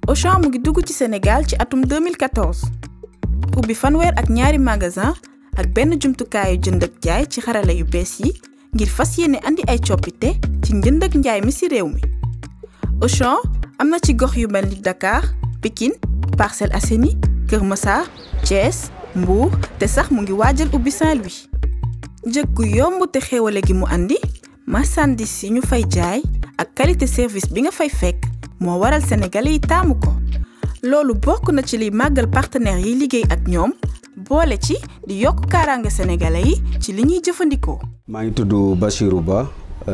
Auchan mu ngi dugg ci Sénégal ci atum 2014 ubbi fanweer ak ñaari magasin ak benn jumtukaayu jënd ak jaay ci xarala yu bees yi ngir fas yéene andi ay coppite ci njënd ak njaay mi ci réew mi Auchan am na ci gox yu mel ni Dakar Pikine Parcelles Assainies Kër Massar Thiès Mbour te sax mu ngi waajal ubbi Saint-Louis njëg gu yomb te xéewale gi mu andi marchandise yi ñu fay jaay ak qualité service bi nga fay fekk moo waral sénégalais yi taamu ko loolu bokk na ci liy màggal partenaires yi liggéey ak ñoom boole ci di yokk kaaraange sénégalais yi ci li ñuy jëfandikoo. maa ngi tudd Bachirou Ba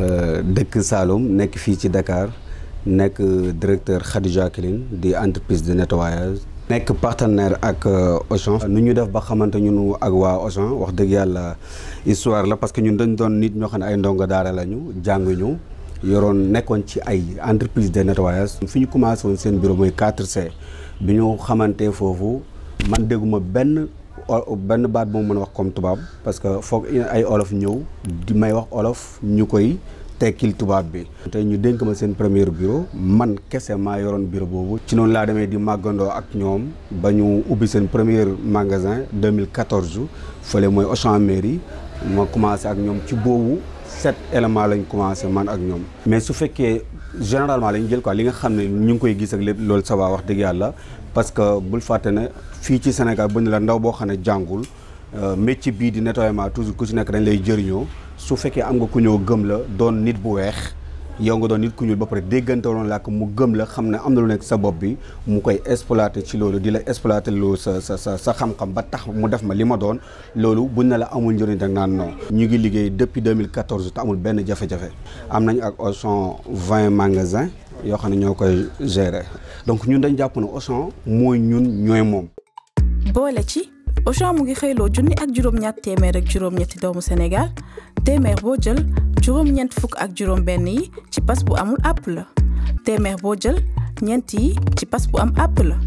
dëkk Saloum nekk fii ci Dakar nekk directeur Khadija Clean di entreprise de nettoyage. nekk partenaire ak Auchan. nu ñu def ba xamante ñun ak waa Auchan wax dëgg yàlla histoire la parce que ñun dañ doon nit ñoo xam ne ay ndongo daara lañu jànguñu yoroon nekkoon ci ay entreprise de nettoyage. fi ñu commencé woon seen bureau mooy 4C bi ñu xamante foofu man dégguma benn benn baat bu ma mën a wax comme tubaab parce que foog ay olof ñëw di may wax olof ñu koy. tekkil tubaab bi tey ñu dénk ma seen premier bureau man kese maa yoroon bureau boobu ci noonu laa demee di màggandoo ak ñoom ba ñu ubbi seen premier magasin 2014 fële mooy Auchan mairie ma commencé ak ñoom ci boobu sept éléments lañ commencé man ak ñoom mais su fekkee généralement lañ jël quoi li nga xam ne ñu ngi koy gis ak lépp loolu ça va wax dëgg yàlla parce que bul fàtte ne fii ci Sénégal bu ne la ndaw boo xam ne jàngul métier bii di nettoyement toujours ku ci nekk dañ lay jëriñoo su fekkee am nga ku ñëw gëm la doon nit bu weex yow nga doon nit ku ñuul ba pare déggante woon làkk mu gëm la xam ne am na lu nekk sa bopp bi mu koy exploité ci loolu di la exploité loolu sa sa sa sa xam-xam ba tax mu def ma li ma doon loolu buñ ne la amul njëriñ rek naan non. ñu ngi liggéey depuis 2014 te amul benn jafe-jafe am nañ ak Auchan 20 magasins yoo xam ne ñoo koy gérer donc ñun dañ jàpp ne Auchan mooy ñun ñooy moom. boole ci. Auchan mu ngi xëyloo junni ak juróom-ñett téeméer ak juróom-ñetti doomu Sénégal téeméer boo jël juróom-ñeent fukk ak juróom-benn yi ci pas bu amul àpp la téeméer boo jël ñeent yi ci pas bu am àpp la.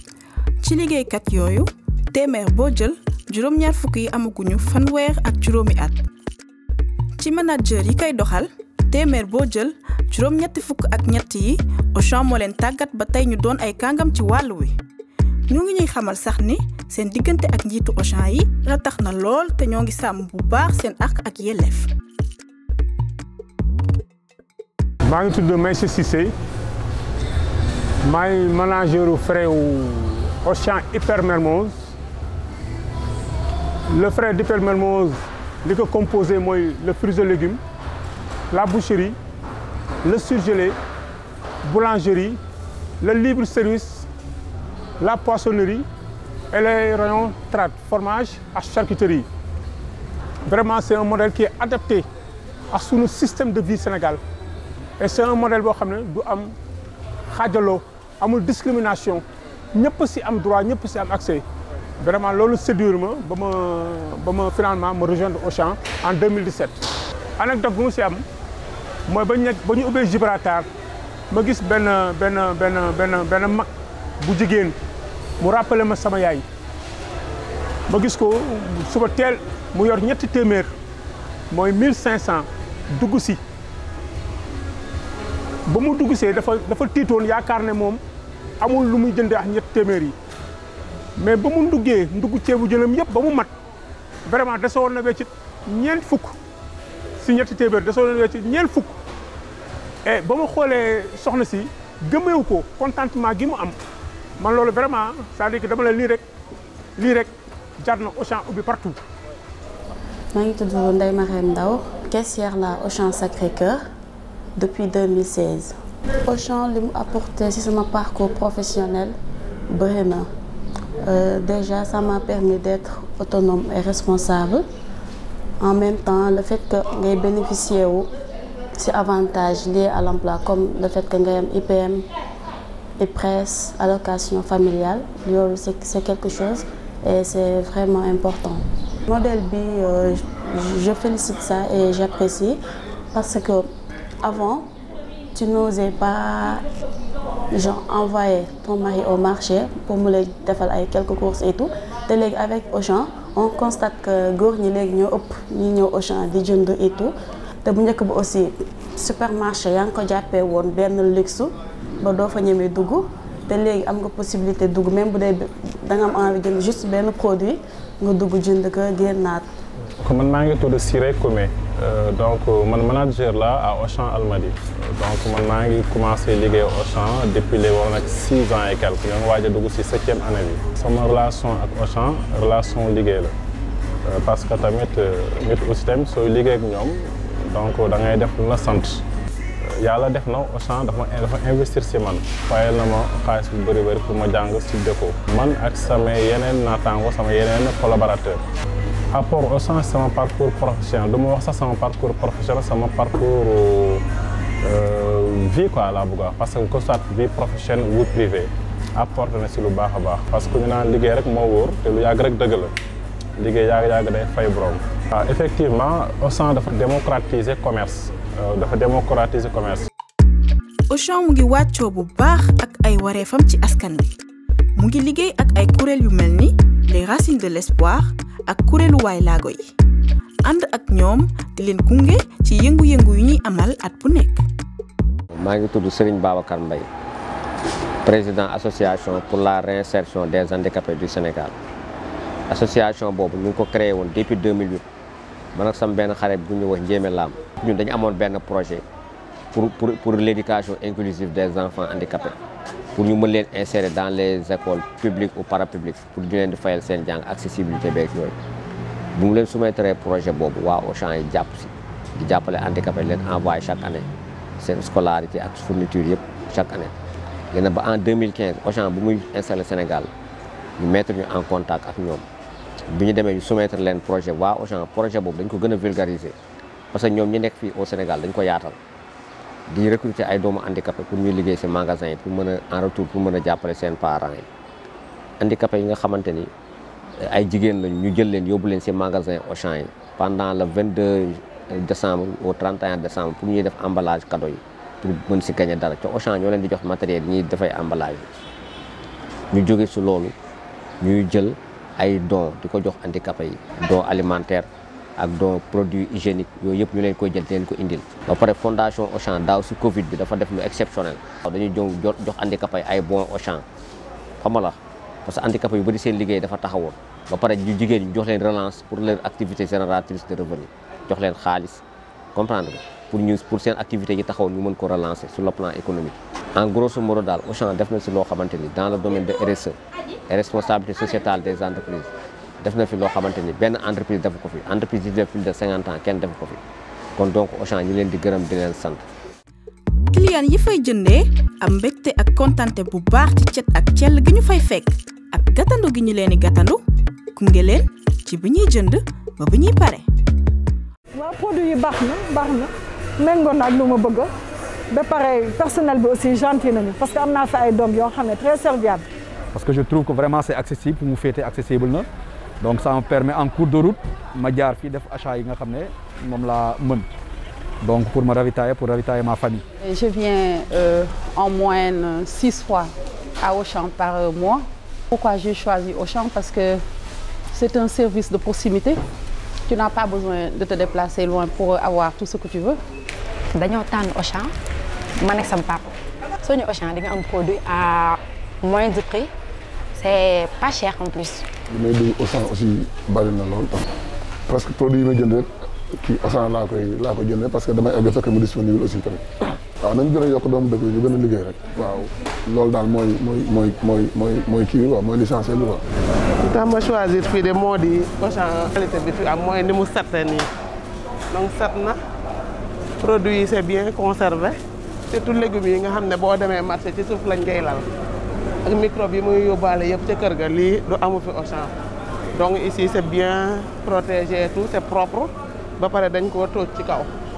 ci liggéeykat yooyu téeméer boo jël juróom-ñaar fukk yi amaguñu fanweer ak juróomi at. ci manager yi koy doxal téeméer boo jël juróom-ñetti fukk ak ñett yi Auchan moo leen tàggat ba tey ñu doon ay kàngam ci wàll wi. ñu ngi ñuy xamal sax ni seen diggante ak njiitu Auchan yi ratax na lool te ñoo ngi sàmm bu baax seen àq ak yelleef. maa ngi tudd Maïssa Cissé maay manageru frais wu Auchan Hyper Mermoz le frais d'Hyper Mermoz li ko composé mooy le fruits et légumes la boucherie le surgelé boulangerie le libre service la poissonnerie et les rayons trad fromage ak charcuterie vraiment c'est un modèle qui est adapté à sunu système de vie Sénégal et c'est un modèle boo xam ne du am xaajaloo amul discrimination ñëpp si am droit ñëpp si am accès vraiment loolu séduire ma ba ma ba ma finalement ma rejoindre Auchan en 2017. anecdote bu mu si am mooy ba ñu nekk ba ñu ubbee Gibraltar ma gis benn benn benn benn benn mag bu jigéen. mu rappelé ma sama yaay ma gis ko suba teel mu yor ñetti téeméer mooy mille cinq cent dugg si ba mu dugg see dafa dafa tiitoon yaakaar ne moom amul lu muy jëndee ak ñetti téeméer yi mais ba mu nduggee ndugg ceebu jëlam yëpp ba mu mat vraiment desewoon na weccit ñeent fukk si ñetti téeméer desewoon na weccit ñeent fukk et ba ma xoolee soxna si gëmeewu ko contentement gi mu am man loolu vraiment c'est-à-dire que dama la lii rek lii rek jar na Auchan ubbi partout. maa ngi tudd Ndeye Marème Ndaw caissière la Auchan Sacré-Cœur depuis 2016. Auchan li mu apporté ci sama parcours professionnel bëri na déjà ça m'a permis d'être autonome et responsable en même temps le fait que ngay bénéficier wu ci avantages liés à l'emploi comme le fait que ngay am IPM. IPRES allocation familiale loolu c'est c'est quelque chose et c'est vraiment important. modèle bi euh, je félicite ça et j'apprécie parce que avant tu n'osais pas genre envoyer ton mari au marché pour mu lay defal ay quelques courses et tout te léegi avec Auchan on constate que góor ñi léegi ñoo ëpp ñi ñëw Auchan di jënd et tout te bu njëkk ba aussi supermarché yaa ngi ko jàppee woon benn luxe ba doo fa ñemee dugg te léegi am nga possibilité dugg même bu dee da nga am envie jënd juste benn produit nga dugg jënd ko génnaat. kon man maa ngi tudd Siré Koumé donc man manager la à Auchan Almadies donc man maa ngi commencé liggéey Auchan depuis les war nag six ans et quelques ñoo ngi waaj a dugg si septième année bi. sama relation ak Auchan relation liggéey la parce que tamit nit aussi tamit sooy liggéey ak ñoom donc da ngay def lu la sant. yàlla def na Auchan dafa dafa investir si man fayal na ma xaalis bu bëri bëri pour ma jàng si déco man ak sama yeneen naataango sama yeneen collaborateur apport Auchan sama parcours professionnel du ma wax sax sama parcours professionnel sama parcours vie quoi laa bëgg a wax parce que que soit vie professionnelle ou privée apporte na si lu baax a baax parce que ñu naan liggéey rek moo wóor te lu yàgg rek dëgg la liggéey yàgg-yàgg day fay borom. waaw effectivement Auchan dafa démocratiser commerce dafa démocratiser commerce. Auchan mu ngi wàccoo bu baax ak ay wareefam ci askan wi mu ngi liggéey ak ay kuréel yu mel ni les racines de l'espoir ak kuréelu waay laago yi ànd ak ñoom di leen gunge ci yëngu-yëngu yu ñuy amal at bu nekk. maa ngi tudd Serigne Babacar Mbaye président association pour la réinsertion des handicapés du Sénégal association boobu ñu ngi ko créé woon depuis 2008 man ak sama benn xarit bu ñu wax Njéeme Lam ñun dañu amoon benn projet pour pour pour l'éducation inclusive des enfants handicapés pour ñu mën leen insérer dans les écoles publiques ou parapubliques pour ñu leen di fayal seen jàng accessibilité beeg yooyu bu mu leen soumettre projet boobu waa Auchan yi jàpp si di jàppale handicapé leen envoyé chaque année seen scolarité ak fourniture yëpp chaque année léegi ba en 2015 Auchan bu muy installé Sénégal ñu mettre ñu en contact ak ñoom bi ñu demee ñu soumettre leen projet waa Auchan projet boobu dañ ko gën a vulgariser parce que ñoom ñi nekk fii au Sénégal dañ ko yaatal di recruter ay doomu handicapé pour ñuy liggéey si magasin yi pour mën a en retour pour mën a jàppale seen parents yi handicapé yi nga xamante ni ay jigéen lañu ñu jël leen yóbbu leen si magasin Auchan yi pendant le 22 décembre au 31 décembre pour ñuy def emballage cadeau yi pour mën si gagner dara ca Auchan ñoo leen di jox matériel yi ñuy dafay emballage yi ñu jóge si loolu ñuy jël ay dons di ko jox handicapé yi dons alimentaire ak don produit hygiénique yooyu yëpp ñu leen koy jël di leen ko indil ba pare fondation Auchan daaw si Covid bi dafa def lu exceptionnel waaw dañuy jox jox handicapé ay bon Auchan xam nga la parce que handicapé yu bëri seen liggéey dafa taxawoon ba pare ñu jigéen ñu jox leen relance pour leur activité génératrice de revenu jox leen xaalis comprendre nga pour ñu pour seen activité yi taxawoon ñu mën ko relancer sur le plan économique en grosso modo daal Auchan def na si loo xamante ni dans le domaine de RSE et responsabilité sociétale des entreprises def na fi loo xamante ni benn entreprise def ko fi entreprise yi def plus de 50 ans kenn def ko fi kon donc Auchan ñi leen di gërëm di leen sant. client yi fay jëndee am mbégte ak kontante bu baax ci cet ak cell gi ñu fay fekk ak gàttandu gi ñu leen di gàttandu gunge leen ci bi ñuy jënd ba bi ñuy pare. waaw produit yi baax na baax na méngoo na ak lu ma bëgg ba pare personnel bi aussi gentil nañu parce que am naa fi ay doom yoo xam ne très serviable. parce que je trouve que vraiment c'est accessible pour mu féete accessible na donc ça me permet en cours de route ma jaar fii def achat yi nga xam ne moom laa mën donc pour me ravitailler pour ravitailler ma famille. Je viens euh, en moyenne six fois à Auchan par mois. Pourquoi j'ai choisi Auchan Parce que c'est un service de proximité. Tu n'as pas besoin de te déplacer loin pour avoir tout ce que tu veux. dañoo tànn Auchan ma nekk sama papa soo ñu Auchan di nga am produit à moindre prix c'est pas cher en plus. li may dugg Auchan aussi bari na lool presque produit yi may jënd rek kii Auchan laa koy laa koy jëndee parce que damay egg fekk mu disponible aussi tamit waaw nañ gën a yokk doomu dëkk yi ñu gën a liggéey rek waaw loolu daal mooy mooy mooy mooy mooy mooy kii bi quoi mooy l'essentiel bi quoi. li tax ma choisir fii de moo di Auchan qualité bi fi am mooy ni mu setee nii donc set na produit yi c'est bien conservé surtout légumes yi nga xam ne boo demee marché ci suuf lañ koy lal ak microbe yi muy yóbbaale yëpp ca kër ga lii du amu fi Auchan donc ici c'est bien protégé et tout c'est propre ba pare dañ koo tóoj ci kaw